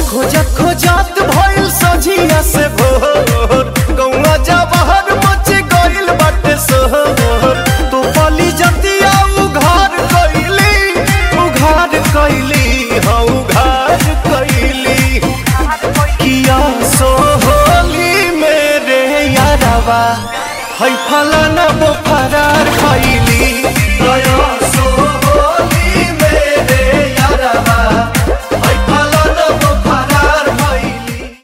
खोजत खोजत भइल सझिया से भोर गौवा जवाहर मच गइल बाटे सोहर तो पली जतिया उघार कइली उघार कइली हाँ उघार कइली किया सोहली मेरे यारवा है फलाना वो फरार खइली